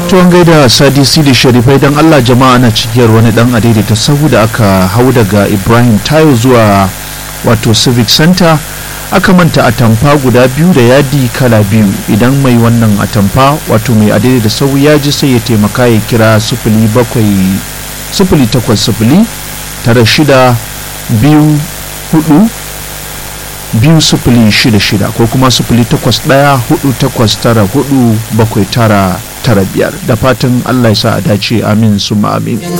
tuwon gaida sadisi da sharifai don allah jama'a na cikiyar wani dan adaidaita sahu da aka hau daga ibrahim tayo zuwa wato civic center aka manta atamfa guda biyu da yadi kala biyu idan mai wannan atamfa wato mai adaidaita sahu ya ji sai ya taimaka ya kira sufuli bakwai sufuli takwas sufuli tara shida biyu hudu biyu sufuli shida shida ko kuma sufuli takwas ɗaya hudu takwas tara hudu bakwai tara tara biyar da fatan allah ya sa a dace amin suma amin